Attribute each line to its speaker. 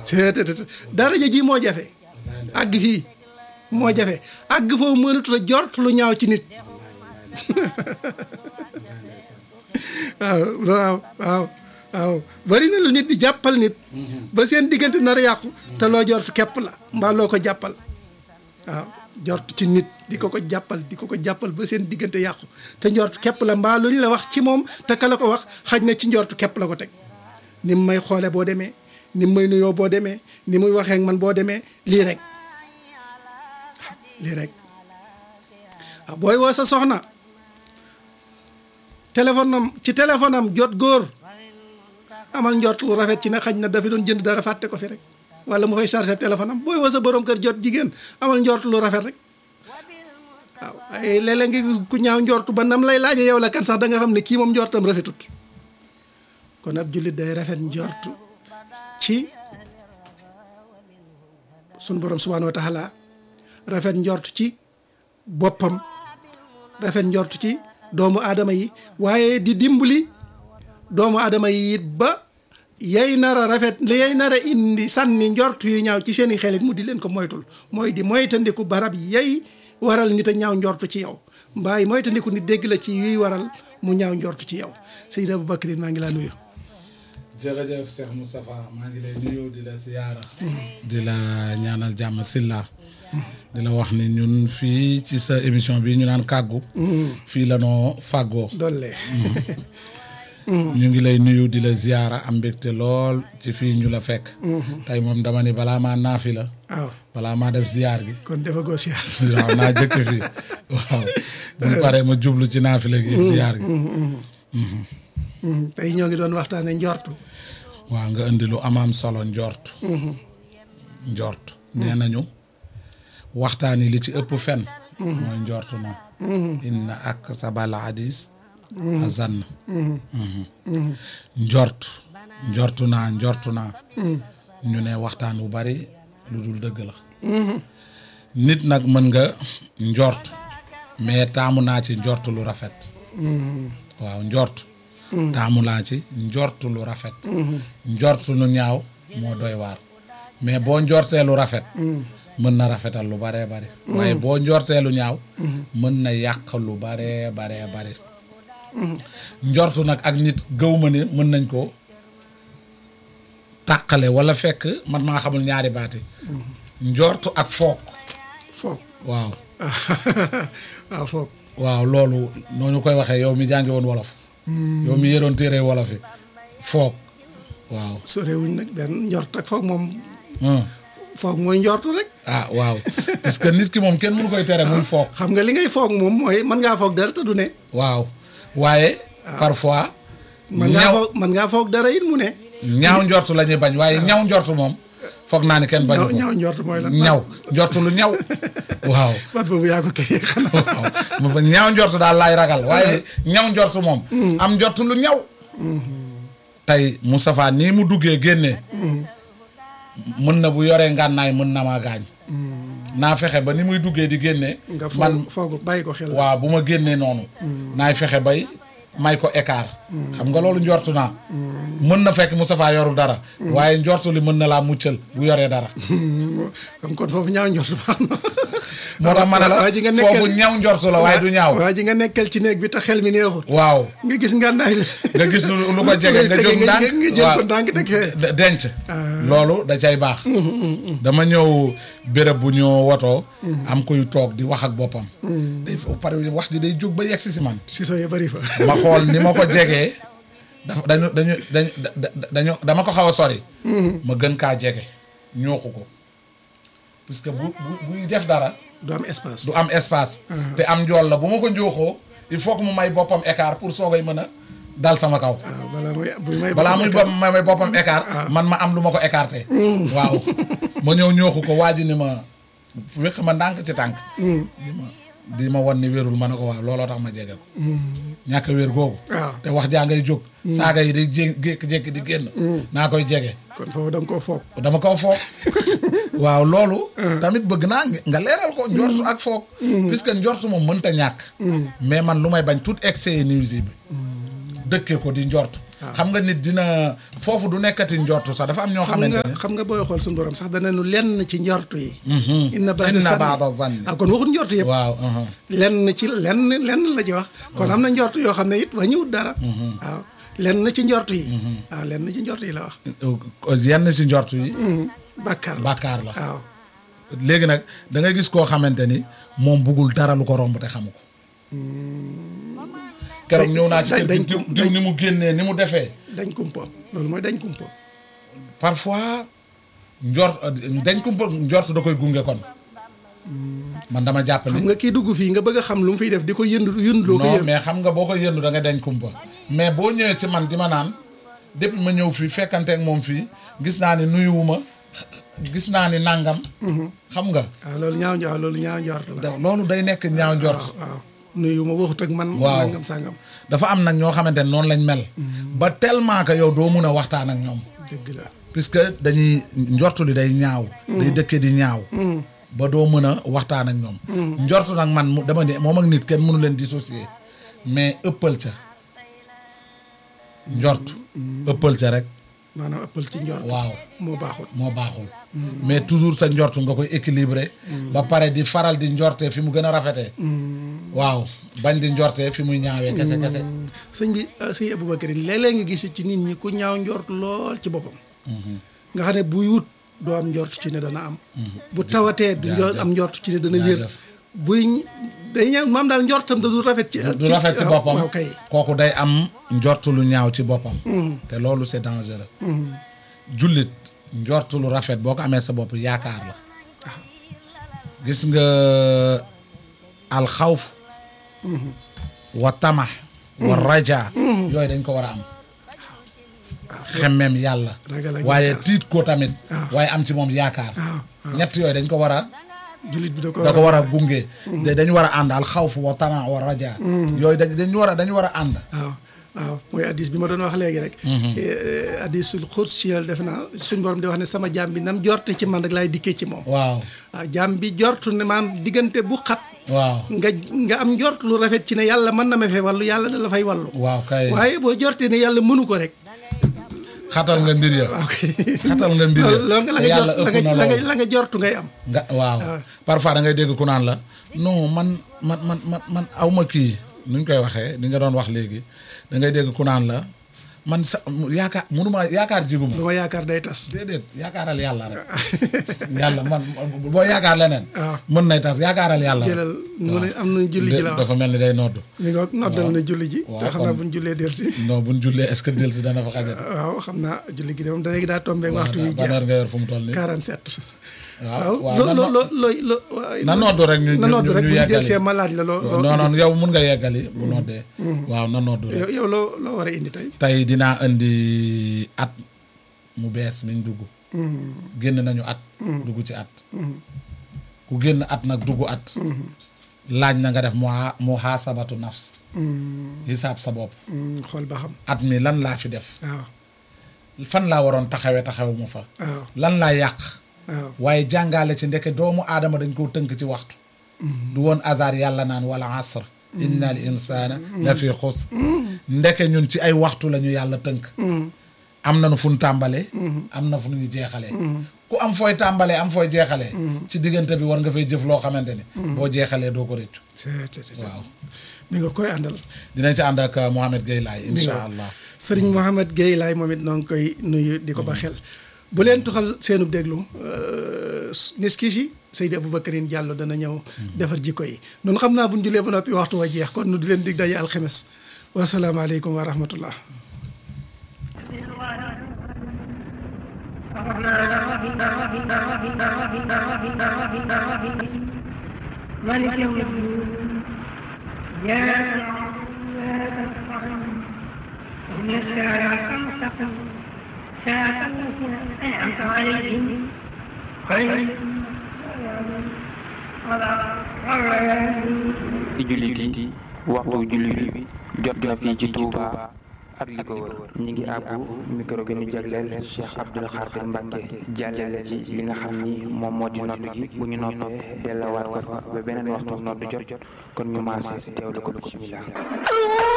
Speaker 1: c'est daraja ji moo jafe àgg fii moo jafe àgg foofu mënatu la jort lu ñaaw ci nit waaw waaw waaw waaw bari na lu nit di jàppal nit ba seen diggante nar a yàqu te loo jort képp la mbaa loo ko jàppal waaw jort ci nit di ko ko jàppal di ko ko jàppal ba seen diggante yàqu te njort képp la mbaa lu ñu la wax ci moom te ka la ko wax xaj na ci njort képp la ko teg ni mu may xoole boo demee ni mu may nuyoo boo demee ni muy waxee ak man boo demee lii rek lii rek waaw booy woo sa soxna téléphone am ci téléphone am jot góor amal njort lu rafet ci ne xaj na dafa doon jënd dara fàtte ko fi rek wala mu fay chargé téléphone am booy woo sa borom kër jot jigéen amal njort lu rafet rek waaw ay léeg-léeg nga gis ku ñaaw njortu ba nam lay laaje yow la kan sax da nga xam ne kii moom njortam rafetut kon ab jullit day rafet njortu ci sun borom subhaanahu wa taala rafet njort ci boppam rafet njort ci doomu aadama yi waaye di dimbali doomu aadama yi it ba yay nar a rafet li yay nar a indi sànni njort yu ñaaw ci seeni xelit mu di leen ko moytul mooy di moytandiku barab yay waral nit a ñaaw njort ci yow mbaay moytandiku nit dégg la ci yuy waral mu ñaaw njort ci yow Seydi Aboubacrine maa ngi laa nuyu
Speaker 2: jërëjëf Cheikh Moustapha maa ngi lay nuyu di la ziyaara di la ñaanal jàmm silla di la wax ni ñun fii ci sa émission bi ñu naan kàggu fii la noo fàggoo
Speaker 1: dolle
Speaker 2: ñu ngi lay nuyu di la ziyaara am mbégte lool ci fii ñu la fekk tey moom dama ni balaa maa naafi la
Speaker 1: waaw
Speaker 2: balaa maa def ziyaar gi
Speaker 1: kon dafa goo siyaar
Speaker 2: waaw naa jëkk fii waaw bu ñu paree ma jublu ci naafi la gi ziyaar gi
Speaker 1: tey ñoo ngi doon waxtaane njortu
Speaker 2: waaw nga indi lu amaam solo njort njort nee nañu waxtaan yi li ci ëpp fen mooy njortu na inna ak sabal hadis azann njort njortu naa njortu naa ñu ne waxtaan wu bari lu dul dëgg la nit nag mën nga njort mais taamu naa ci njort lu rafet waaw njort taamu laa ci njortu lu rafet njortu lu ñaaw moo doy waar mais boo njortee lu rafet mën na rafetal lu baree bari waaye boo njortee lu ñaaw mën na yàq lu baree baree bari njortu nag ak nit gëw ma ni mën nañ ko tàqale wala fekk man maa xamul ñaari baati njortu ak foog
Speaker 1: foog
Speaker 2: waaw
Speaker 1: waaw foog
Speaker 2: waaw loolu noo ñu koy waxee yow mi jàngi woon wolof yow mi yëroon téere wolof yi foog waaw
Speaker 1: sorewuñ nag benn njort ak foog moom
Speaker 2: hum.
Speaker 1: foog mooy njortu rek
Speaker 2: ah waaw parce que nit ki moom kenn mënu koy tere muy foog
Speaker 1: xam nga li ngay foog moom mooy mën ngaa foog dara te du ne
Speaker 2: waaw waaye parfois
Speaker 1: mën ngaa
Speaker 2: ñaw
Speaker 1: foog mën ngaa foog dara it mu ne
Speaker 2: ñaaw njortu la ñuy bañ waaye ñaw njortu moom foog naa ni kenn bañu
Speaker 1: ñaw
Speaker 2: ko
Speaker 1: ñaw njort mooy lan
Speaker 2: ñaw njortu lu ñaw waaw
Speaker 1: baat boobu yaa ko kii xanaa
Speaker 2: waaw ma fa ñaaw njortu daal laay ragal waaye ñaw njortu moom am njortu lu ñaw tey Moustapha nii mu duggee génnee mën na bu yoree ngànnaay mën na maa gaañ naa fexe ba ni muy duggee di génnee
Speaker 1: nga
Speaker 2: man
Speaker 1: foog foog bàyyi ko xel
Speaker 2: waaw bu ma génnee noonu naay fexe bay may ko écart xam nga loolu njortu naa mën na fekk Moustapha yorul dara waaye njortu li mën na laa muccal bu yoree dara
Speaker 1: comme kon foofu ñaaw njort baax na
Speaker 2: moo tax ma ne la
Speaker 1: waa ji nga nekkal
Speaker 2: foofu ñaw njortu la waaye du ñaaw
Speaker 1: waa ji nga nekkal ci néeg bi te xel mi neexut
Speaker 2: waaw
Speaker 1: nga gis ngànnaay la
Speaker 2: nga gis lu lu ko jege nga jóg
Speaker 1: nga
Speaker 2: ndànk
Speaker 1: nga jël ko
Speaker 2: waaw.
Speaker 1: ndànk teg fee
Speaker 2: de- denc loolu da cay baax dama ñëw béréb bu ñu wotoo am kuy toog di wax ak boppam day fa pare wax ji day jóg ba yegsi si man
Speaker 1: si sa ya bari fa
Speaker 2: ma xool ni ma ko jegee dafa dañu dañu dañu dañu dama ko xaw a sori ma gën kaa jege ñooxu ko puisque bu bu buy def dara
Speaker 1: du am espace
Speaker 2: du am espace te am njool la bu ma ko njooxoo il faut que mu may boppam écart pour soogay mën a dal sama kaw
Speaker 1: waaw balaa muy buy may
Speaker 2: balaa muy bopp may may boppam écart man ma am lu ma ko écarté waaw ma ñëw ñooxu ko waa ji ni ma wéq ma ndànk ci tànk di ma di ma wan ni wérul ma ne ko waaw looloo tax ma jege ko ñàkk a wér googu
Speaker 1: waaw.
Speaker 2: te wax jaa ngay jóg saaga yi day jé jékki-jékki di génn naa koy jege
Speaker 1: kon foofu da nga koo foog
Speaker 2: dama ko foog waaw loolu tamit bëgg naa nga leeral ko njortu ak foog puisque njortu moom mënta ñàkk mais man lu may bañ tout excès est nuisible dëkkee ko di njortu xam nga nit dina foofu du nekkati njortu sax dafa am ñoo
Speaker 1: xam
Speaker 2: xamante
Speaker 1: nga
Speaker 2: ne
Speaker 1: xam nga booy xool suñu borom sax dana nu lenn ci njortu yi inna ba'da
Speaker 2: inna
Speaker 1: zanni
Speaker 2: ba'da zanni.
Speaker 1: ah kon waxut njortu yëpp
Speaker 2: waaw uh-huh.
Speaker 1: lenn ci lenn lenn la ci wax kon am na njortu yoo xam ne it wàññiwut dara waaw lenn ci njortu yi waaw lenn ci njortu yi la wax
Speaker 2: yenn si njortu yi
Speaker 1: bàkkaar la
Speaker 2: bàkkaar la
Speaker 1: waaw
Speaker 2: léegi nag da nga gis koo xamante ni moom buggul dara lu ko romb te xamu ko keroog ñëw naa ci
Speaker 1: dañ-
Speaker 2: kër gi
Speaker 1: dañ-
Speaker 2: diw diw ni mu génnee ni mu defee
Speaker 1: dañ kumpo loolu mooy dañ kumpo
Speaker 2: parfois njort dañ ko njort da koy gunge kon man dama jàpp
Speaker 1: xam
Speaker 2: ni
Speaker 1: nga kii dugg fii nga bëgg a xam lu mu fiy def di ko yënd yëndloo ko
Speaker 2: non
Speaker 1: yënd
Speaker 2: mais xam nga boo ko yëndu da nga dañ kumpa mais boo ñëwee ci man di ma naan depuis ma ñëw fii fekkanteek moom fii gis naa ni nuyuwuma gis naa ni nàngam xam nga
Speaker 1: waaw loolu ñaaw waaw loolu ñaaw njort la
Speaker 2: da- loolu day nekk ñaaw njort
Speaker 1: waaw nuyu ma waxut ak man
Speaker 2: Waaw.
Speaker 1: nangam sàngam
Speaker 2: dafa am nag ñoo xamante ne noonu lañ mel ba tellement que yow doo mun a waxtaan ak ñoom
Speaker 1: dëgg la
Speaker 2: puisque dañuy njortu li day ñaaw day dëkke di ñaaw ba doo mën a waxtaan ak ñoom njortu nag man mu dama ne moom ak nit kenn mënu leen dissocier mais ëppal ca njort ëppal ca rek
Speaker 1: maanaam ëppal ci njort
Speaker 2: waaw
Speaker 1: moo baaxut
Speaker 2: moo baaxul mais toujours sa njort nga koy équilibré ba pare di faral di njorte fi mu gën a rafetee waaw bañ di njorte fi muy ñaawee kese kese
Speaker 1: sëñ bi ah, sëñ Aboubacar léeg-léeg nga gis ci nit ñi ku ñaaw njort lool ci boppam nga xam ne buy wut doo am njort ci ne dana am bu tawatee du njor am njort ci ne dana wér
Speaker 2: Jaajëf.
Speaker 1: buy day ñaaw maam daal njortam da du rafet ci
Speaker 2: du rafet ci
Speaker 1: waaw,
Speaker 2: boppam
Speaker 1: waaw kay
Speaker 2: kooku day am njort lu ñaaw ci boppam te loolu c'est dangereux jullit njort lu rafet boo ko amee sa bopp yaakaar la gis nga alxawf wa tamax wa raja yooyu dañ ko war a am xemmeem yàlla
Speaker 1: Ragal ak
Speaker 2: waaye
Speaker 1: yaakaar.
Speaker 2: tiit ko tamit
Speaker 1: waaw.
Speaker 2: waaye am ci moom yaakaar
Speaker 1: waaw
Speaker 2: ñett yooyu dañ ko war a
Speaker 1: jullit bi da ko
Speaker 2: da ko war a gunge de dañu war a ànd alxawf wa tamax wa raja yooyu dañ dañu war a dañu war a ànd
Speaker 1: waaw waaw mooy addis bi ma doon wax léegi rek addisul xursiyal def naa suñ borom di wax ne sama jaam bi nam jorte ci man rek laay dikkee ci moom
Speaker 2: waaw
Speaker 1: waaw jaam bi jortu ne maan diggante bu xat
Speaker 2: waaw
Speaker 1: nga nga am njort lu rafet ci ne yàlla mën na ma fee wàllu yàlla da la fay wàllu
Speaker 2: waaw kay
Speaker 1: waaye boo jortee ne yàlla mënu ko rek
Speaker 2: xatal nga mbir ya
Speaker 1: waaw kay
Speaker 2: xatal nga mbir ya
Speaker 1: loolu nga la
Speaker 2: te
Speaker 1: nga
Speaker 2: yàlla
Speaker 1: jort la
Speaker 2: ëpp na
Speaker 1: nga la nga
Speaker 2: loolu
Speaker 1: la nga jortu ngay am
Speaker 2: nga waaw parfois da ngay dégg ku naan la non man man man man man aw ma kii nuñ koy waxee li nga doon wax léegi da ngay dégg ku naan la man sa yaakaar munuma yaakaar jiguma
Speaker 1: lu ma yaakaar day tas
Speaker 2: déedéet yaakaaral yàlla rek yàlla man boo yaakaar leneen
Speaker 1: waaw.
Speaker 2: mën nay tas yaakaaral yàlla rek
Speaker 1: jëlal mu ne am nañ julli ji la wax
Speaker 2: dafa mel ni day nodd
Speaker 1: mi nga noddal na julli ji
Speaker 2: waaw,
Speaker 1: te xam naa
Speaker 2: kon-
Speaker 1: buñ jullee del si
Speaker 2: non buñ jullee est-ce que del si dana fa xajat
Speaker 1: waaw xam naa julli gi de moom da léegi daa tombé waxtu yi
Speaker 2: ban
Speaker 1: jeex
Speaker 2: heure nga yor fu mu toll nii
Speaker 1: 47
Speaker 2: waaw waaw
Speaker 1: loo
Speaker 2: na
Speaker 1: loo
Speaker 2: no-
Speaker 1: loo looy lo waaw,
Speaker 2: na noddu rek ñu
Speaker 1: na
Speaker 2: ñu
Speaker 1: noddu
Speaker 2: ñu
Speaker 1: rek
Speaker 2: ñu
Speaker 1: bu ñu
Speaker 2: yeggali.
Speaker 1: del see ma laaj la loo loo
Speaker 2: non non yow mun nga yeggali bu noddee waaw na noddu rek
Speaker 1: yow yow loo loo war a indi tey
Speaker 2: tey dinaa indi at mu bees miñ dugg génn nañu at dugg ci at ku génn at nag dugg at laaj na nga def mu muhaasabatu nafs hisaab sa bopp
Speaker 1: Hmm, xool ba xam
Speaker 2: at mi lan laa fi def
Speaker 1: waaw
Speaker 2: fan laa waroon taxawe taxaw mu fa
Speaker 1: waaw
Speaker 2: lan laa yàq
Speaker 1: waaw
Speaker 2: waaye jàngale ci ndeke doomu aadama dañ koo tënk ci waxtu du woon hasard yàlla naan wala asr inna al insana la fi xusr ndeke ñun ci ay waxtu la ñu yàlla tënk am na nu fu ñu tàmbalee am na fu ñu jeexalee ku am fooy tàmbalee am fooy jeexalee ci diggante bi war nga fay jëf loo xamante ni boo jeexalee doo ko réccu
Speaker 1: c'est c'est
Speaker 2: waaw
Speaker 1: mi nga koy àndal
Speaker 2: dinañ si ànd ak Mohamed Gueye Laye insha allah
Speaker 1: sëriñ Mohamed Gueye laay moom it noo ngi koy nuyu di ko ba xel bu leen tuxal seenub déglu nis kii si Seydi Aboubacarine Diallo dana ñëw defar jikko yi noonu xam naa bu ñu julee ba noppi waxtu wa jeex kon nu di leen dig daje alxemes wasalaamaaleykum wa rahmatullah
Speaker 3: مالك يوم الدين يا إن الساعة المستقيم ساعة التي أنعمت عليهم خير
Speaker 4: ci jullit yi waxtu julli bi jot na fii ci Touba ak li ko wër ñi ngi àbbu micro gi ñu jagleel Cheikh Abdoul Khadir Mbacke jàllale ci li nga xam ni moom moo di nodd gi bu ñu noppee delluwaat ko fa ba beneen waxtu nodd jot kon ñu maase teewlu ko bismillah